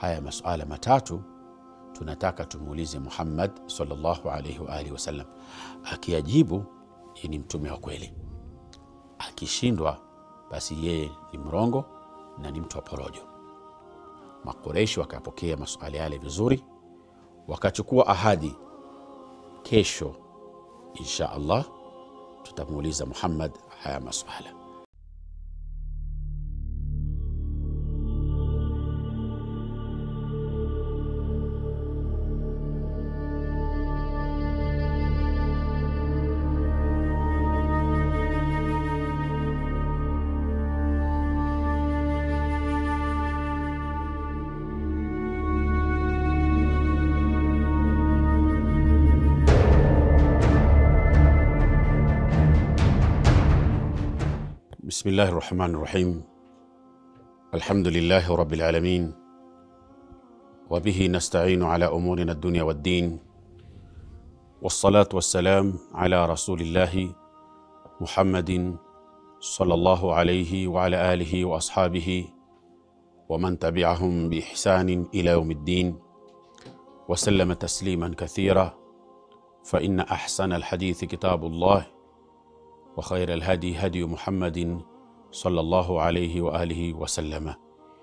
haya masuala matatu tunataka tumuulize Muhammad sallallahu alaihi wa alihi wasallam. Akiyajibu yeye ni mtume wa kweli, akishindwa basi yeye ni mrongo na ni mtu wa porojo. Makureishi wakapokea masuala yale vizuri, wakachukua ahadi, kesho insha Allah tutamuuliza Muhammad haya masuala. بسم الله الرحمن الرحيم الحمد لله رب العالمين وبه نستعين على امورنا الدنيا والدين والصلاه والسلام على رسول الله محمد صلى الله عليه وعلى اله واصحابه ومن تبعهم باحسان الى يوم الدين وسلم تسليما كثيرا فان احسن الحديث كتاب الله وخير الهدي هدي محمد صلى الله عليه واله وسلم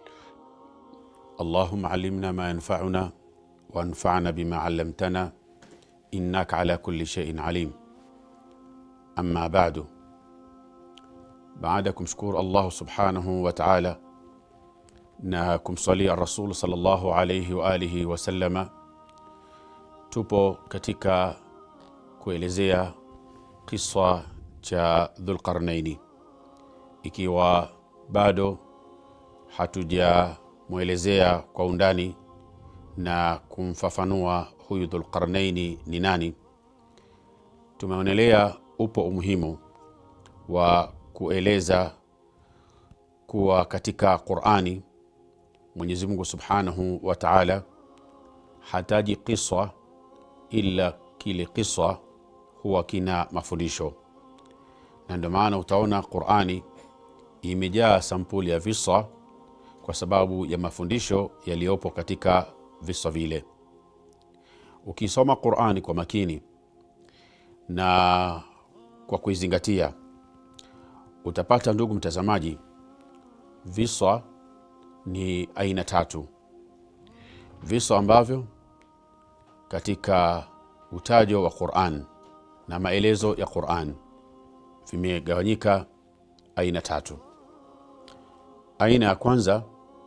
اللهم علمنا ما ينفعنا وانفعنا بما علمتنا انك على كل شيء عليم اما بعد baada ya kumshukuru allahu subhanahu wa taala na kumswalia rasul salllahu alaihi waalihi wasalama tupo katika kuelezea kiswa cha dhulqarnaini ikiwa bado hatujamwelezea kwa undani na kumfafanua huyu dhulqarnaini ni nani tumeonelea upo umuhimu wa kueleza kuwa katika qurani mwenyezi mungu subhanahu wa taala hataji kiswa ila kile kiswa huwa kina mafundisho na ndio maana utaona qurani imejaa sampuli ya visa kwa sababu ya mafundisho yaliyopo katika visa vile ukisoma qurani kwa makini na kwa kuizingatia utapata ndugu mtazamaji visa ni aina tatu visa ambavyo katika utajo wa quran na maelezo ya quran vimegawanyika aina tatu aina ya kwanza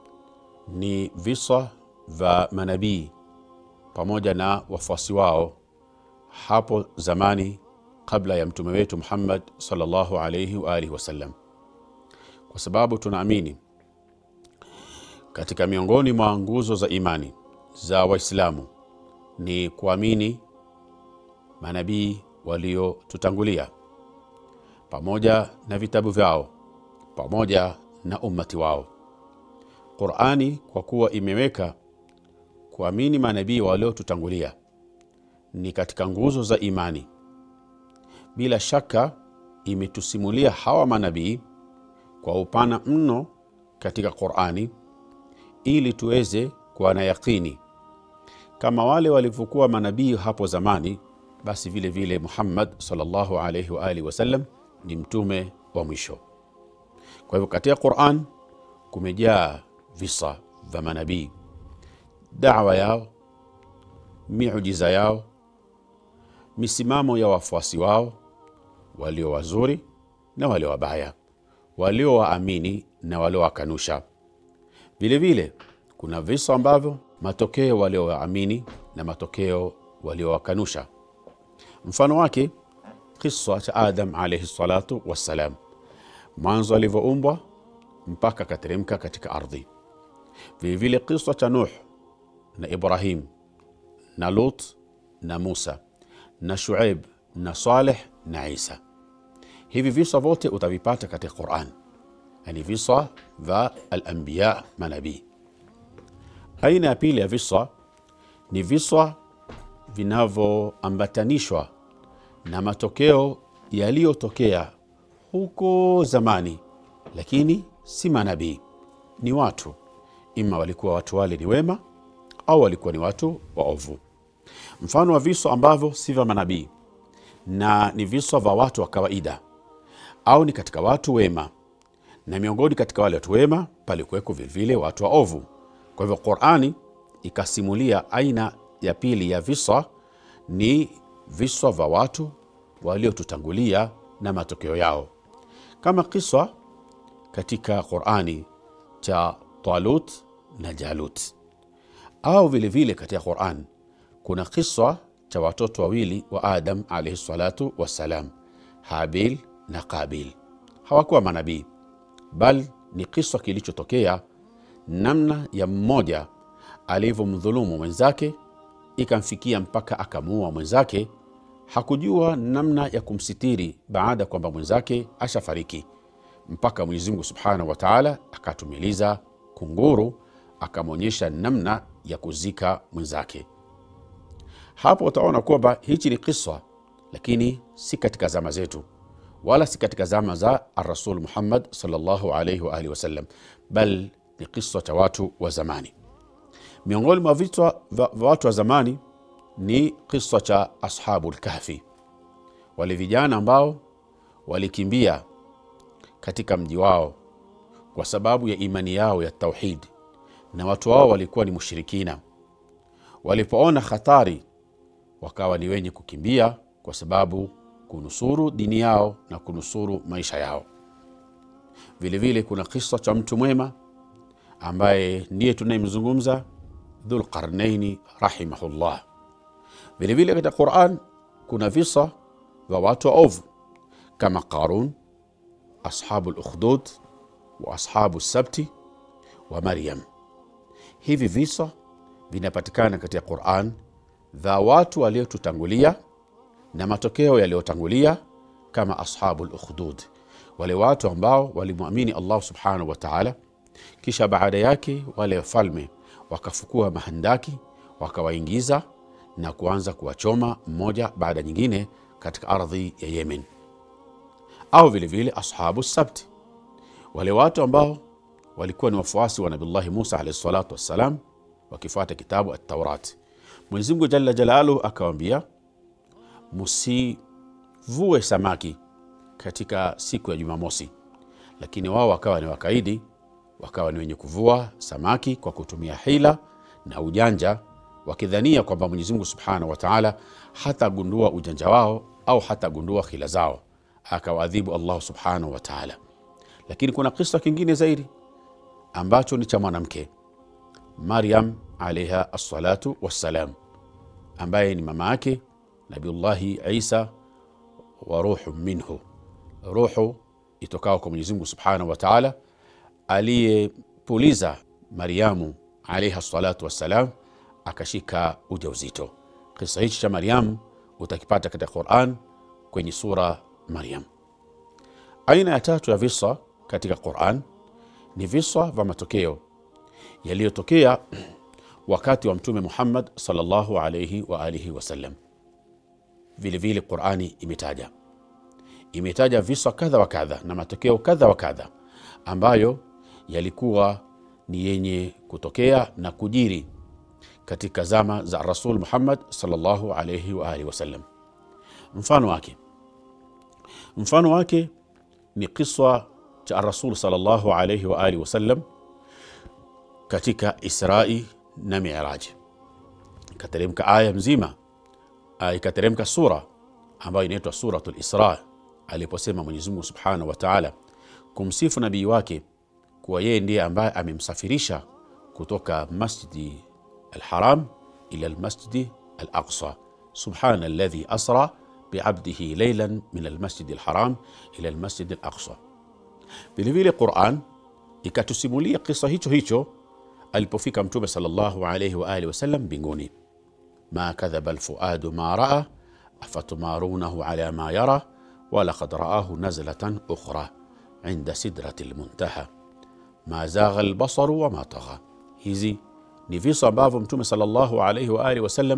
ni visa vya manabii pamoja na wafuasi wao hapo zamani kabla ya mtume wetu muhammad salllahu alaihi waalihi wasallam kwa sababu tunaamini katika miongoni mwa nguzo za imani za waislamu ni kuamini manabii waliotutangulia pamoja na vitabu vyao pamoja na ummati wao qurani kwa kuwa imeweka kuamini manabii waliotutangulia ni katika nguzo za imani bila shaka imetusimulia hawa manabii kwa upana mno katika qurani ili tuweze kuwa na yaqini kama wale walivyokuwa manabii hapo zamani basi vile vile muhammad salllahu alaihi waalihi wasallam ni mtume wa mwisho kwa hivyo katika quran kumejaa visa vya manabii dawa yao miujiza yao misimamo ya wafuasi wao walio wazuri na walio wabaya waliowaamini na waliowakanusha vile vile kuna visa ambavyo matokeo waliowaamini na matokeo waliowakanusha mfano wake kisa cha adam alaihi salatu wassalam mwanzo alivyoumbwa mpaka akateremka katika ardhi vilevile kisa cha nuh na ibrahim na lut na musa na shuaib na saleh na isa hivi visa vyote utavipata katika quran yani visa vya alambiya manabii aina ya pili ya visa ni visa vinavyoambatanishwa na matokeo yaliyotokea huko zamani lakini si manabii ni watu ima walikuwa watu wale ni wema au walikuwa ni watu waovu. Mfano wa viso ambavyo si vya manabii na ni viso vya watu wa kawaida au ni katika watu wema, na miongoni katika wale watu wema palikuweko vilevile watu waovu. Kwa hivyo Qurani ikasimulia aina ya pili ya visa ni viswa vya watu waliotutangulia na matokeo yao, kama kiswa katika Qurani cha Talut na Jalut, au vilevile katika Quran kuna kiswa cha watoto wawili wa Adam alaihi salatu wassalam, Habil na Qabil. Hawakuwa manabii, bal ni kiswa kilichotokea namna ya mmoja alivyomdhulumu mwenzake ikamfikia mpaka akamuua mwenzake. Hakujua namna ya kumsitiri baada ya kwamba mwenzake ashafariki, mpaka Mwenyezi Mungu subhanahu wa taala akatumiliza kunguru akamwonyesha namna ya kuzika mwenzake. Hapo utaona kwamba hichi ni kiswa, lakini si katika zama zetu wala si katika zama za Arasul Muhammad sallallahu alaihi wa alihi wasallam, bal ni kiswa cha watu wa zamani. Miongoni mwa vichwa vya watu wa zamani ni kiswa cha ashabu lkahfi, wale vijana ambao walikimbia katika mji wao kwa sababu ya imani yao ya tauhid, na watu wao walikuwa ni mushirikina. Walipoona hatari, wakawa ni wenye kukimbia kwa sababu kunusuru dini yao na kunusuru maisha yao. Vilevile kuna kisa cha mtu mwema ambaye ndiye tunayemzungumza Dhulqarnaini rahimahullah. Vilevile katika Quran kuna visa vya watu waovu kama Qarun, ashabu lukhdud wa ashabu sabti wa Maryam. Hivi visa vinapatikana katika Quran vya watu waliotutangulia na matokeo yaliyotangulia kama ashabu lukhdud, wale watu ambao walimwamini Allah subhanahu wa taala, kisha baada yake wale wafalme wakafukua mahandaki wakawaingiza na kuanza kuwachoma mmoja baada nyingine katika ardhi ya Yemen. Au vilevile ashabu sabti, wale watu ambao walikuwa ni wafuasi wa Nabillahi Musa alaihi salatu wassalam, wakifuata kitabu At-Taurat. Mwenyezi Mungu jalla jalaluhu akawambia musivue samaki katika siku ya Jumamosi, lakini wao wakawa ni wakaidi, wakawa ni wenye kuvua samaki kwa kutumia hila na ujanja, wakidhania kwamba Mwenyezi Mungu subhanahu wa taala hatagundua ujanja wao au hatagundua hila zao, akawaadhibu Allah subhanahu wa taala. Lakini kuna kisa kingine zaidi ambacho ni cha mwanamke Maryam alaiha assalatu wassalam, ambaye ni mama yake Nabiullahi Isa wa ruhu minhu, ruhu itokao kwa Mwenyezi Mungu subhanahu wa taala, aliyepuliza Maryamu alaiha salatu wassalam akashika ujauzito. Kisa hichi cha Maryamu utakipata katika Quran kwenye sura Maryam. Aina ya tatu ya visa katika Quran ni visa vya matokeo yaliyotokea wakati wa Mtume Muhammad sallallahu alaihi wa alihi wasallam. Vilevile Qurani imetaja imetaja visa kadha wa kadha na matokeo kadha wa kadha ambayo yalikuwa ni yenye kutokea na kujiri katika zama za Rasul Muhammad sallallahu alaihi wa alihi wasallam. Mfano wake mfano wake ni kiswa cha Rasul sallallahu alaihi wa alihi wasallam katika Israi na Miraji, ikateremka aya mzima, ikateremka sura ambayo inaitwa Suratul Isra, aliposema Mwenyezi Mungu subhanahu wa taala kumsifu nabii wake kuwa yeye ndiye ambaye amemsafirisha kutoka Masjidi Alharam ila Almasjidi Alaqsa, subhana alladhi asra biabdihi leilan min almasjidi alharam ila almasjidi alaqsa. Vilevile Quran ikatusimulia kisa hicho hicho alipofika Mtume sallallahu alaihi wa alihi wasallam mbinguni, ma kadhaba alfuadu ma raa afatumarunahu ala ma yara walaqad raahu nazlatan ukhra inda sidrati lmuntaha ma zagha albasaru wama tagha. Hizi ni visa ambavyo Mtume sallallahu alaihi wa alihi wasallam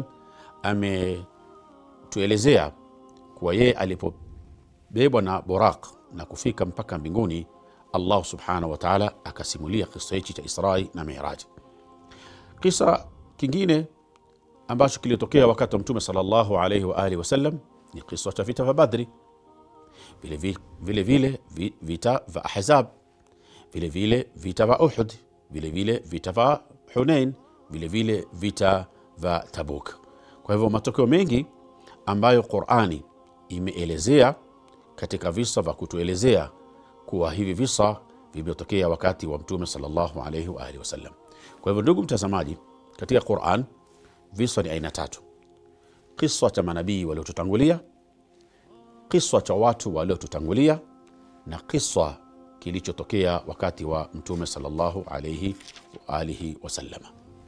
ametuelezea kuwa yeye alipobebwa na Buraq na kufika mpaka mbinguni, allah subhanahu wa taala akasimulia kisa hichi cha israi na miraji kisa kingine ambacho kilitokea wakati wa mtume salllahu alaihi waalihi wasallam ni kisa cha vita vya badri vile vi- vile vile vi- vita vya ahzab vile vile vita vya uhud vile vile vita vya hunain vile vile vita vya tabuk kwa hivyo matokeo mengi ambayo qurani imeelezea katika visa vya kutuelezea kuwa hivi visa vimetokea wakati wa mtume salllahu alaihi waalihi wasallam kwa hivyo ndugu mtazamaji katika quran visa ni aina tatu kiswa cha manabii waliotutangulia kiswa cha watu waliotutangulia na kiswa kilichotokea wakati wa mtume salllahu alaihi waalihi wasalama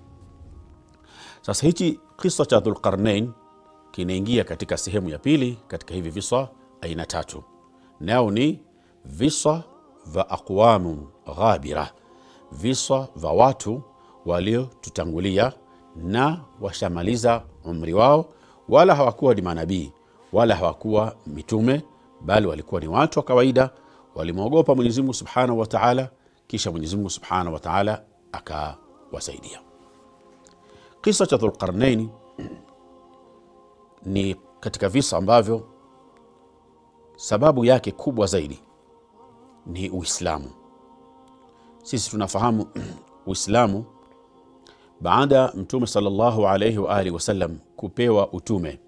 sasa hichi kiswa cha dhulqarnain kinaingia katika sehemu ya pili katika hivi viswa aina tatu nao ni viswa vya aqwamun ghabira viswa vya watu waliotutangulia na washamaliza umri wao wala hawakuwa ni manabii wala hawakuwa mitume bali walikuwa ni watu wa kawaida walimwogopa mwenyezimungu subhanahu wa taala kisha mwenyezimungu subhanahu wa taala akawasaidia kisa cha dhulqarnaini ni katika visa ambavyo sababu yake kubwa zaidi ni uislamu sisi tunafahamu uislamu baada ya mtume salllahu alaihi waalihi wasallam kupewa utume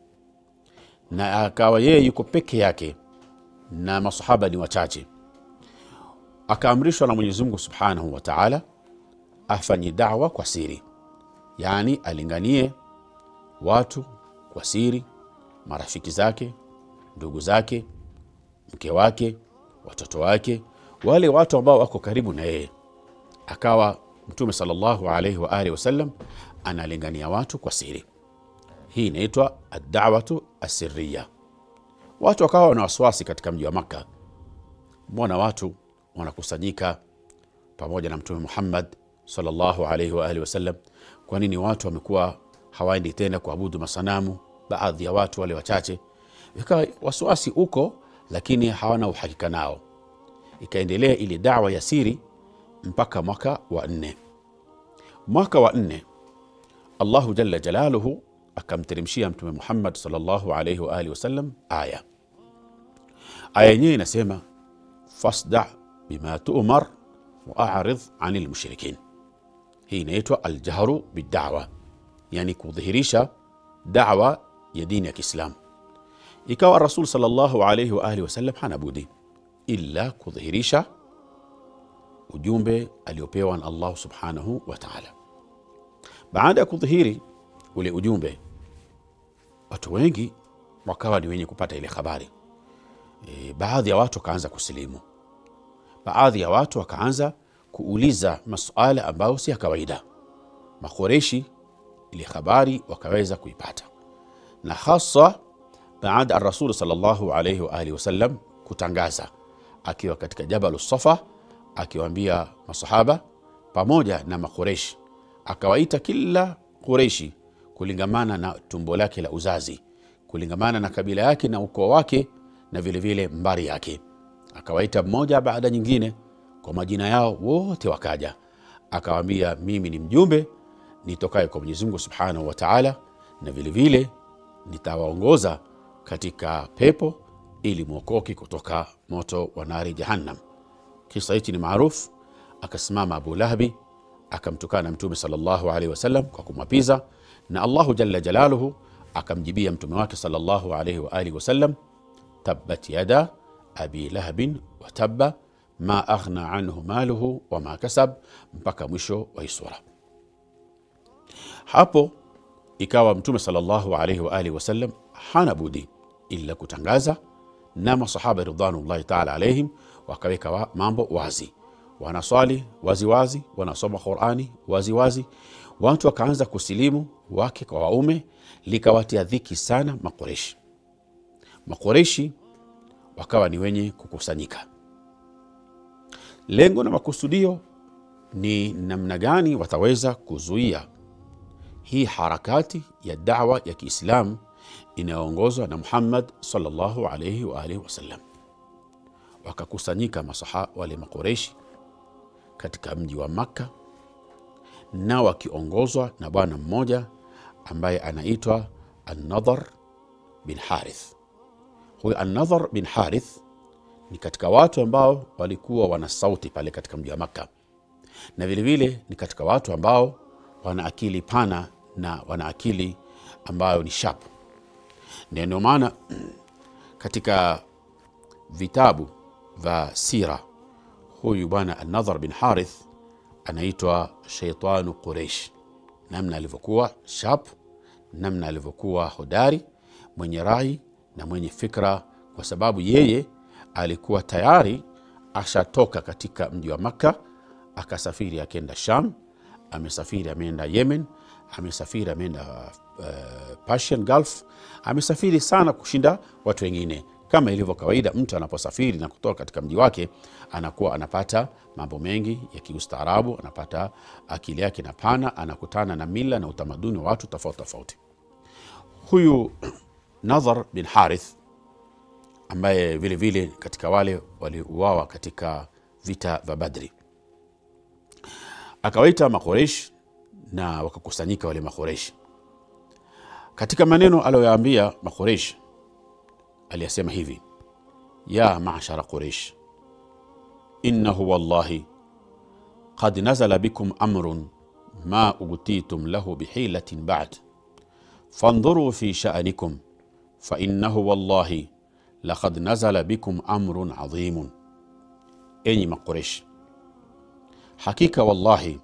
na akawa yeye yuko peke yake na masahaba ni wachache akaamrishwa na mwenyezi mungu subhanahu wa taala afanye dawa kwa siri yaani alinganie watu kwa siri marafiki zake ndugu zake mke wake watoto wake wale watu ambao wako karibu na yeye akawa mtume salllahu alaihi waalihi wasallam analingania watu kwa siri hii inaitwa adawatu asiriya watu wakawa wana wasiwasi katika mji wa makka mbona watu wanakusanyika pamoja na mtume muhammad salllahu alaihi waalihi wasallam kwa nini watu wamekuwa hawaendi tena kuabudu masanamu baadhi ya watu wale wachache ikawa wasiwasi uko lakini hawana uhakika nao ikaendelea ili dawa ya siri mpaka mwaka wa nne mwaka wa nne allahu jalla jalaluhu akamteremshia mtume muhammad salllahu alaihi waalihi wasallam aya aya yenyewe inasema fasda bima tumar waaridh ani lmushrikin hii inaitwa aljahru bidawa yani kudhihirisha dawa ya dini ya kiislamu ikawa rasul salllahu alaihi waalihi wasallam hana budi illa kudhihirisha ujumbe aliopewa na allah subhanahu wa taala baada ya kudhihiri ule ujumbe watu wengi wakawa ni wenye kupata ile habari e, baadhi ya watu wakaanza kusilimu baadhi ya watu wakaanza kuuliza masuala ambayo si ya kawaida makoreshi ile habari wakaweza kuipata na hasa baada ya rasulu salllahu alaihi waalihi wasallam kutangaza akiwa katika jabalu safa akiwaambia masahaba pamoja na makoreshi akawaita kila kureishi kulingamana na tumbo lake la uzazi kulingamana na kabila yake na ukoo wake na vilevile vile mbari yake akawaita mmoja baada nyingine kwa majina yao wote wakaja akawaambia mimi ni mjumbe nitokaye kwa mwenyezi mungu subhanahu wa taala na vilevile nitawaongoza katika pepo ili mwokoke kutoka moto wa nari jahannam kisa hichi ni maarufu akasimama abu lahabi akamtukana mtume salllahu alaihi wasallam kwa kumwapiza na allahu jalla jalaluhu akamjibia mtume wake salllahu alaihi waalihi wasallam tabbat yada abi lahabin watabba ma aghna anhu maluhu wama kasab mpaka mwisho wa hii sura hapo ikawa mtume salllahu alaihi waalihi wasallam hana budi ila kutangaza na masahaba ridwanullahi taala alaihim wakaweka wa mambo wazi wanaswali waziwazi wanasoma qurani waziwazi watu wakaanza kusilimu wake kwa waume likawatia dhiki sana makoreshi makoreshi wakawa ni wenye kukusanyika lengo na makusudio ni namna gani wataweza kuzuia hii harakati ya dawa ya kiislamu inayoongozwa na muhammad salllahu alaihi waalihi wasallam wakakusanyika masaha wale makoreshi katika mji wa makka na wakiongozwa na bwana mmoja ambaye anaitwa An-Nadhar bin Harith. Huyu An-Nadhar bin Harith ni katika watu ambao walikuwa wana sauti pale katika mji wa Makka, na vilevile ni katika watu ambao wana akili pana na wana akili ambayo ni sharp. Ndio maana katika vitabu vya sira huyu bwana An-Nadhar bin Harith anaitwa Shaitanu Quraish, namna alivyokuwa sharp, namna alivyokuwa hodari, mwenye rai na mwenye fikra, kwa sababu yeye alikuwa tayari ashatoka katika mji wa Makka, akasafiri akenda Sham, amesafiri ameenda Yemen, amesafiri ameenda uh, Persian Gulf, amesafiri sana kushinda watu wengine kama ilivyo kawaida, mtu anaposafiri na kutoka katika mji wake anakuwa anapata mambo mengi ya kiustaarabu, anapata akili yake na pana, anakutana na mila na utamaduni wa watu tofauti tofauti. Huyu Nadhar bin Harith ambaye vile vile katika wale waliuawa katika vita vya Badri, akawaita Makoresh na wakakusanyika wale Makoresh. Katika maneno aliyoyaambia Makoresh aliyasema hivi ya mashara quraish innahu wallahi qad nazala bikum amrun ma ugtitum lahu bihilatin ba'd fandhuru fi sha'nikum fainnahu wallahi laqad nazala bikum amrun adhimun, enyi Maquresh, hakika wallahi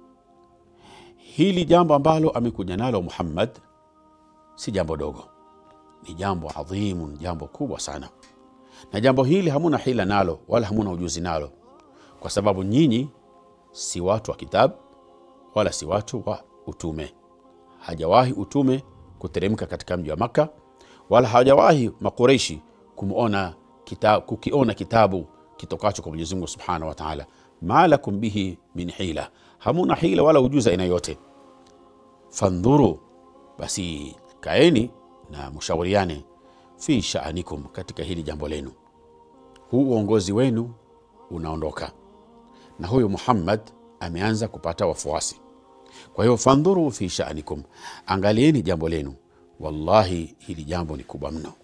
hili jambo ambalo amekuja nalo Muhammad si jambo dogo ni jambo adhimu, jambo kubwa sana, na jambo hili hamuna hila nalo wala hamuna ujuzi nalo, kwa sababu nyinyi si watu wa kitabu wala si watu wa utume. Hajawahi utume kuteremka katika mji wa Makka, wala hajawahi Makureishi kumona kita, kukiona kitabu kitokacho kwa Mwenyezi Mungu subhanahu wa taala. ma lakum bihi min hila, hamuna hila wala ujuzi aina yote. Fandhuru, basi kaeni na mshauriane fi shaanikum, katika hili jambo lenu. Huu uongozi wenu unaondoka na huyu Muhammad ameanza kupata wafuasi. Kwa hiyo fandhuru fi shaanikum, angalieni jambo lenu. Wallahi, hili jambo ni kubwa mno.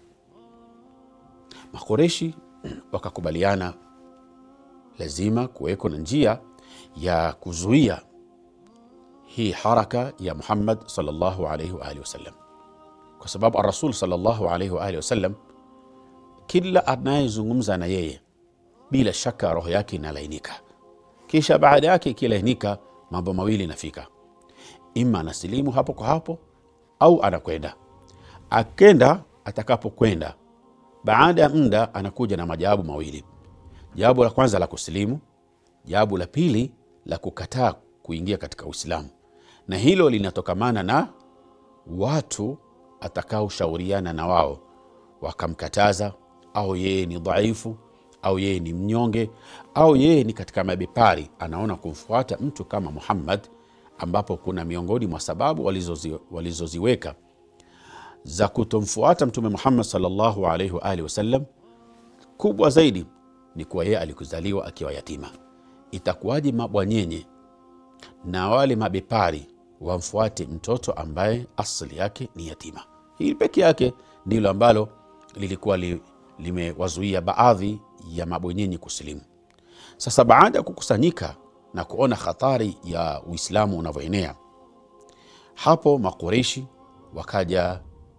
Makoreshi wakakubaliana lazima kuweko na njia ya kuzuia hii haraka ya Muhammad sallallahu alaihi wa alihi wasallam kwa sababu Arasul sallallahu alaihi wa alihi wasallam, kila anayezungumza na yeye bila shaka roho yake inalainika, kisha baada yake ikilainika, mambo mawili inafika, ima anasilimu hapo kwa hapo au anakwenda. Akenda, atakapokwenda baada ya muda anakuja na majawabu mawili, jawabu la kwanza la kusilimu, jawabu la pili la kukataa kuingia katika Uislamu, na hilo linatokamana na watu atakaoshauriana na wao wakamkataza, au yeye ni dhaifu, au yeye ni mnyonge, au yeye ni katika mabepari, anaona kumfuata mtu kama Muhammad, ambapo kuna miongoni mwa sababu walizozi, walizoziweka za kutomfuata Mtume Muhammad sallallahu alaihi wa alihi wasallam, kubwa zaidi ni kuwa yeye alikuzaliwa akiwa yatima. Itakuwaje mabwanyenye na wale mabepari wamfuate mtoto ambaye asili yake ni yatima? Hili peke yake ndilo ambalo lilikuwa li, limewazuia baadhi ya mabwenyenye kusilimu. Sasa baada ya kukusanyika na kuona hatari ya Uislamu unavyoenea, hapo Makureishi wakaja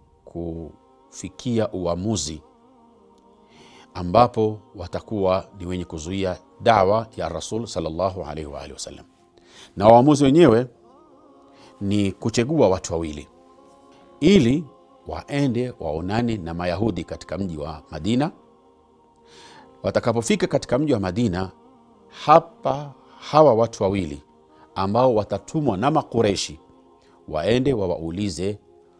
kufikia uamuzi ambapo watakuwa ni wenye kuzuia dawa ya Rasul sallallahu alaihi wa alihi wasallam, na uamuzi wenyewe ni kuchagua watu wawili ili waende waonane na Mayahudi katika mji wa Madina. Watakapofika katika mji wa Madina, hapa hawa watu wawili ambao watatumwa na Makureshi waende wawaulize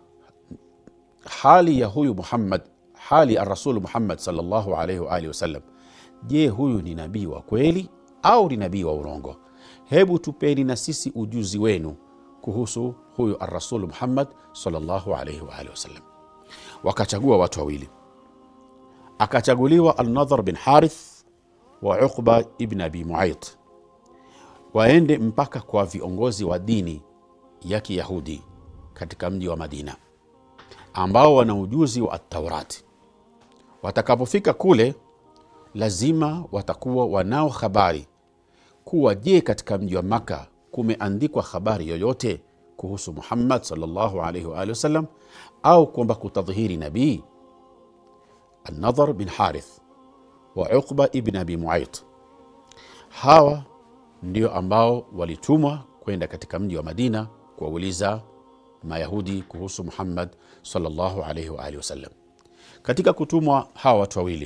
hali ya huyu Muhammad, hali ya Rasulu Muhammad sallallahu alaihi wa alihi wasallam. Je, huyu ni nabii wa kweli au ni nabii wa urongo? Hebu tupeni na sisi ujuzi wenu kuhusu huyu arrasulu Muhammad sallallahu alaihi wa alihi wasallam. Wakachagua watu wawili, akachaguliwa Alnadhar bin Harith wa Uqba ibn Abi Muayt, waende mpaka kwa viongozi wa dini ya Kiyahudi katika mji wa Madina ambao wana ujuzi wa Taurati. Watakapofika kule, lazima watakuwa wanao habari kuwa, je, katika mji wa Maka kumeandikwa habari yoyote kuhusu Muhammad sallallahu alaihi wa alihi wasallam au kwamba kutadhihiri nabii. An-Nadhar bin Harith wa Uqba ibn Abi Muayt, hawa ndio ambao walitumwa kwenda katika mji wa Madina kuwauliza Mayahudi kuhusu Muhammad sallallahu alaihi wa alihi wasallam. Katika kutumwa hawa watu wawili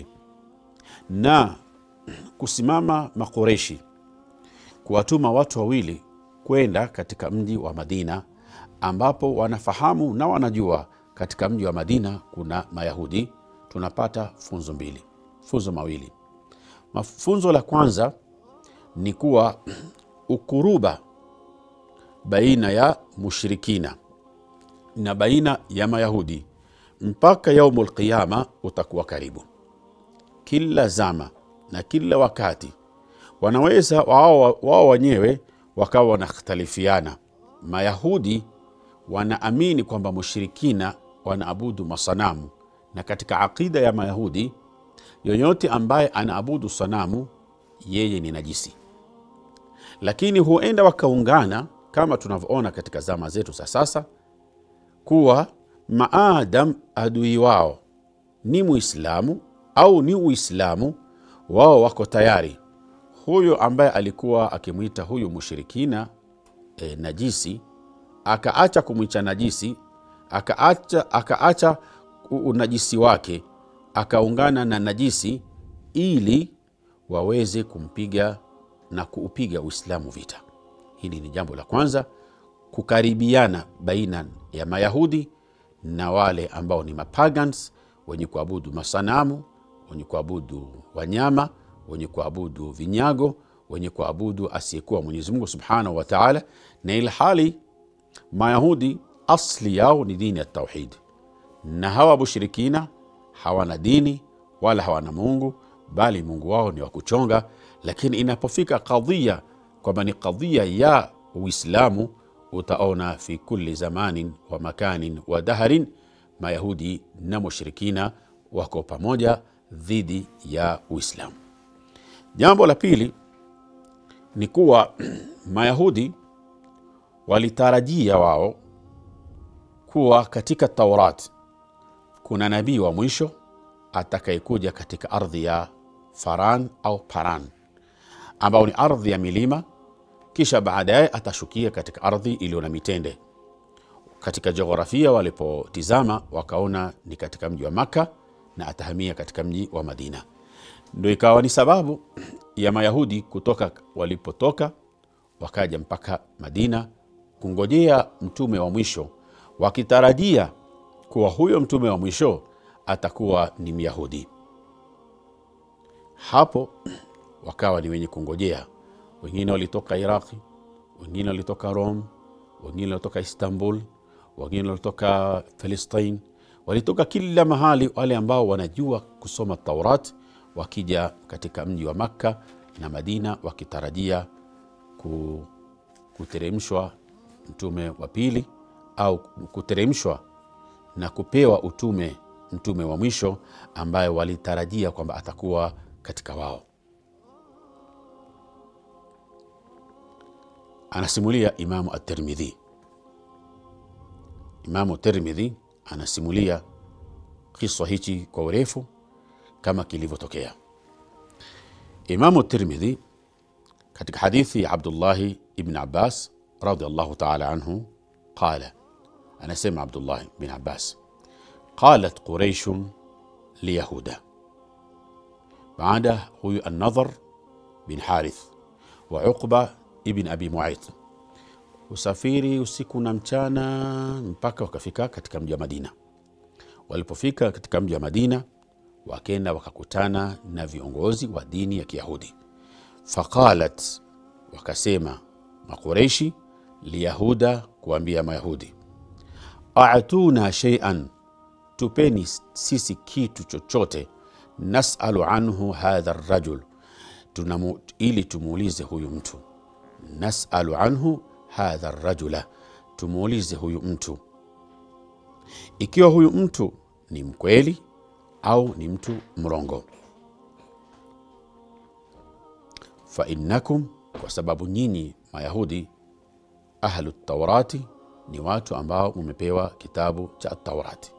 na kusimama Makureshi kuwatuma watu wawili kwenda katika mji wa Madina, ambapo wanafahamu na wanajua katika mji wa Madina kuna Mayahudi, tunapata funzo mbili, funzo mawili. Funzo la kwanza ni kuwa ukuruba baina ya mushrikina na baina ya Mayahudi mpaka yaumu lqiyama utakuwa karibu. Kila zama na kila wakati wanaweza wao wao wenyewe wakawa wanakhtalifiana. Mayahudi wanaamini kwamba mushrikina wanaabudu masanamu, na katika aqida ya Mayahudi yoyote ambaye anaabudu sanamu yeye ni najisi, lakini huenda wakaungana kama tunavyoona katika zama zetu za sasa kuwa maadam adui wao ni Muislamu au ni Uislamu, wao wako tayari huyo ambaye alikuwa akimwita huyu mushirikina e, najisi akaacha kumwicha najisi akaacha, akaacha unajisi wake akaungana na najisi ili waweze kumpiga na kuupiga Uislamu vita. Hili ni jambo la kwanza, kukaribiana baina ya Mayahudi na wale ambao ni mapagans wenye kuabudu masanamu, wenye kuabudu wanyama, wenye kuabudu vinyago, wenye kuabudu asiyekuwa Mwenyezi Mungu subhanahu wa taala, na ilhali Mayahudi asli yao ni dini ya tauhid, na hawa mushirikina hawana dini wala hawana Mungu, bali Mungu wao ni wa kuchonga. Lakini inapofika kadhia kwamba ni kadhia ya Uislamu, utaona fi kulli zamanin wa makanin wa daharin, Mayahudi na mushirikina wako pamoja dhidi ya Uislamu. Jambo la pili ni kuwa Mayahudi walitarajia wao kuwa katika Taurat kuna nabii wa mwisho atakayekuja katika ardhi ya Faran au Paran, ambao ni ardhi ya milima, kisha baadaye atashukia katika ardhi iliyo na mitende. Katika jiografia walipotizama, wakaona ni katika mji wa Makka na atahamia katika mji wa Madina. Ndo ikawa ni sababu ya Mayahudi kutoka walipotoka wakaja mpaka Madina kungojea mtume wa mwisho, wakitarajia kuwa huyo mtume wa mwisho atakuwa ni Myahudi. Hapo wakawa ni wenye kungojea. Wengine walitoka Iraqi, wengine walitoka Rome, wengine walitoka Istanbul, wengine walitoka Palestine, walitoka kila mahali, wale ambao wanajua kusoma Taurat, wakija katika mji wa Makka na Madina wakitarajia kuteremshwa mtume wa pili au kuteremshwa na kupewa utume mtume wa mwisho ambaye walitarajia kwamba atakuwa katika wao. Anasimulia Imamu At-Tirmidhi. Imamu Tirmidhi anasimulia kisa hichi kwa urefu kama kilivyotokea. Imamu Tirmidhi katika hadithi ya Abdullahi ibn Abbas radhiallahu taala anhu qala, anasema Abdullahi bin Abbas, qalat quraishun liyahuda, baada huyu An-Nadhar bin Harith wa Uqba ibn Abi Muayt usafiri usiku na mchana mpaka wakafika katika mji wa Madina. Walipofika katika mji wa Madina, wakenda wakakutana na viongozi wa dini ya Kiyahudi. Faqalat, wakasema Maqureishi liyahuda, kuambia Mayahudi, atuna sheian, tupeni sisi kitu chochote, nasalu anhu hadha rajul, tunamu, ili tumuulize huyu mtu nasalu anhu hadha rajula, tumuulize huyu mtu ikiwa huyu mtu ni mkweli au ni mtu mrongo. Fa innakum, kwa sababu nyinyi Mayahudi ahlu taurati ni watu ambao mumepewa kitabu cha Taurati.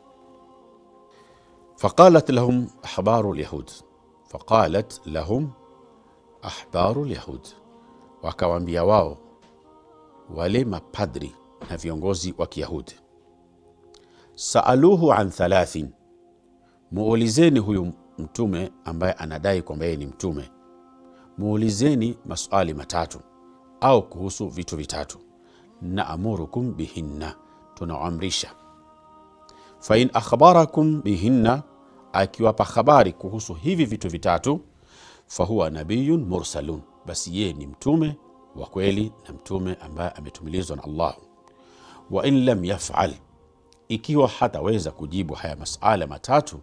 Faqalat lahum ahbaru lyahud, faqalat lahum ahbaru lyahud, wakawaambia wao wale mapadri na viongozi wa Kiyahudi, saaluhu an thalathin, muulizeni huyu mtume ambaye anadai kwamba yeye ni mtume, muulizeni maswali matatu au kuhusu vitu vitatu naamurukum bihinna, tunaamrisha. Fain akhbarakum bihinna, akiwapa habari kuhusu hivi vitu vitatu, fahuwa nabiyun mursalun, basi yeye ni mtume wa kweli na mtume ambaye ametumilizwa na Allah. Wa in lam yafal, ikiwa hataweza kujibu haya masala matatu,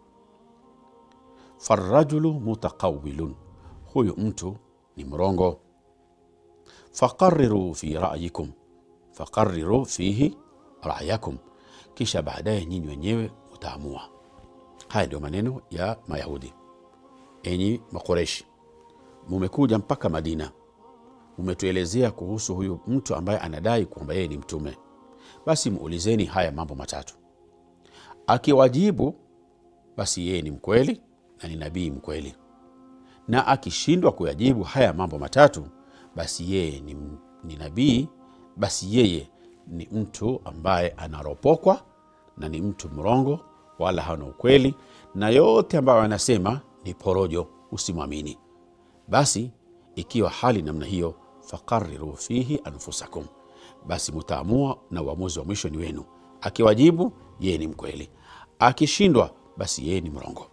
farajulu mutaqawilun, huyu mtu ni mrongo. Faqarriru fi ra'yikum faqarriru fihi ra'yakum, kisha baadaye nyinyi wenyewe mutaamua. Haya ndio maneno ya Mayahudi. Enyi Makoreshi, mumekuja mpaka Madina, mumetuelezea kuhusu huyu mtu ambaye anadai kwamba yeye ni mtume, basi muulizeni haya mambo matatu. Akiwajibu basi yeye ni mkweli na ni nabii mkweli, na akishindwa kuyajibu haya mambo matatu basi yeye ni, ni nabii basi yeye ni mtu ambaye anaropokwa na ni mtu mrongo, wala hana ukweli, na yote ambayo anasema ni porojo, usimwamini. Basi ikiwa hali namna hiyo, faqarriru fihi anfusakum, basi mutaamua na uamuzi wa mwisho ni wenu. Akiwajibu yeye ni mkweli, akishindwa basi yeye ni mrongo.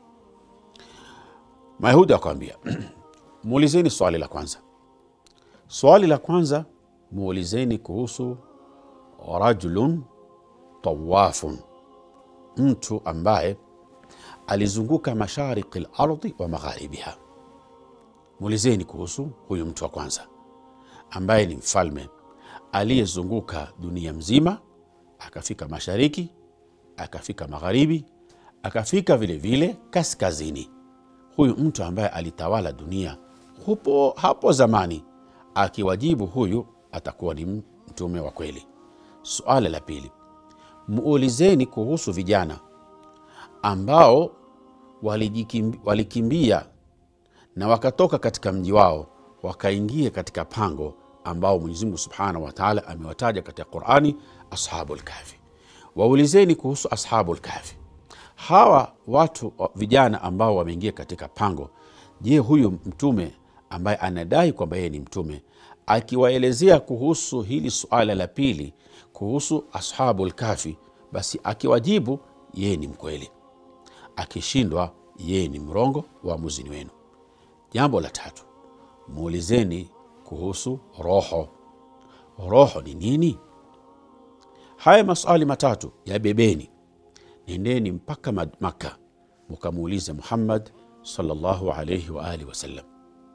Mayahudi akawambia muulizeni swali la kwanza. Swali la kwanza muulizeni kuhusu rajulun tawafun, mtu ambaye alizunguka mashariki lardhi wa magharibiha. Muulizeni kuhusu huyu mtu wa kwanza ambaye ni mfalme aliyezunguka dunia mzima, akafika mashariki, akafika magharibi, akafika vilevile vile kaskazini. Huyu mtu ambaye alitawala dunia hupo hapo zamani akiwajibu huyu atakuwa ni mtume wa kweli. Suala la pili, muulizeni kuhusu vijana ambao walikimbia na wakatoka katika mji wao wakaingia katika pango ambao Mwenyezi Mungu Subhanahu wa Ta'ala amewataja katika Qur'ani, ashabul kahfi. Waulizeni kuhusu ashabul kahfi, hawa watu vijana ambao wameingia katika pango. Je, huyu mtume ambaye anadai kwamba yeye ni mtume akiwaelezea kuhusu hili suala la pili kuhusu ashabul kafi, basi akiwajibu yeye ni mkweli, akishindwa yeye ni mrongo. Uamuzi ni wenu. Jambo la tatu, muulizeni kuhusu roho. Roho ni nini? Haya maswali matatu yabebeni, nendeni mpaka Makka mukamuulize Muhammad sallallahu alayhi wa alihi wasallam.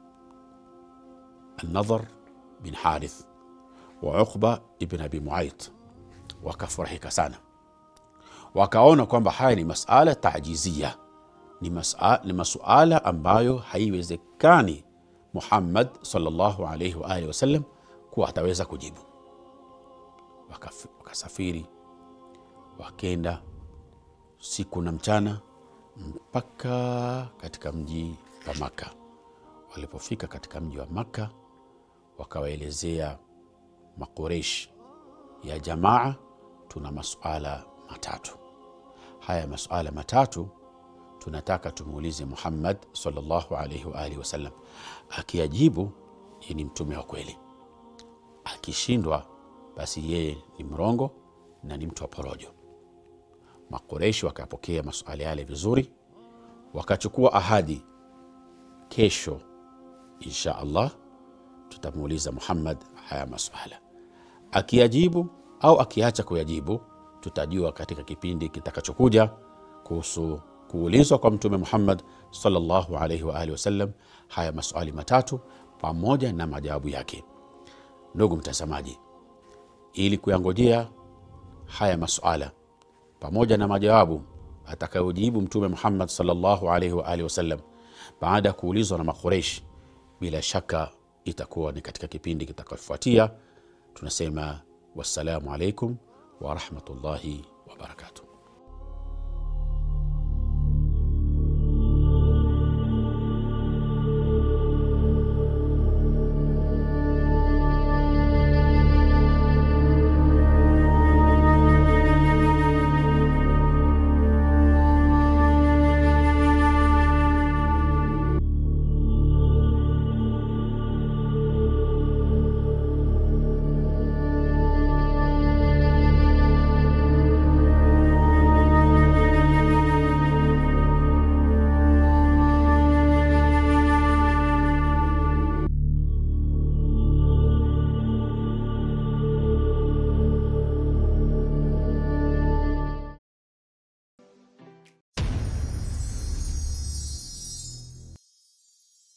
Alnadhar bin Harith wa Uqba ibn Abi Muayt wakafurahika sana, wakaona kwamba haya ni masala tajizia, ni, masala, ni masuala ambayo haiwezekani Muhammad sallallahu alayhi wa alihi wasallam kuwa ataweza kujibu. Wakasafiri wakenda siku na mchana mpaka katika mji wa Makka. Walipofika katika mji wa Makka, wakawaelezea Makureish ya jamaa, tuna masuala matatu. Haya masuala matatu tunataka tumuulize Muhammad sallallahu alaihi wa alihi wasallam. Akiyajibu yeye ni mtume wa kweli, akishindwa basi yeye ni mrongo na ni mtu wa porojo. Makureishi wakapokea masuala yale vizuri, wakachukua ahadi, kesho insha Allah tutamuuliza Muhammad haya masuala. Akiyajibu au akiacha kuyajibu, tutajua katika kipindi kitakachokuja kuhusu kuulizwa kwa Mtume Muhammad sallallahu alaihi wa alihi wasallam haya maswali matatu pamoja na majawabu yake. Ndugu mtazamaji, ili kuyangojea haya masuala pamoja na majawabu atakayojibu Mtume Muhammad sallallahu alaihi wa alihi wasallam baada ya kuulizwa na Makureishi, bila shaka itakuwa ni katika kipindi kitakachofuatia. Tunasema wassalamu alaikum warahmatullahi wabarakatuh.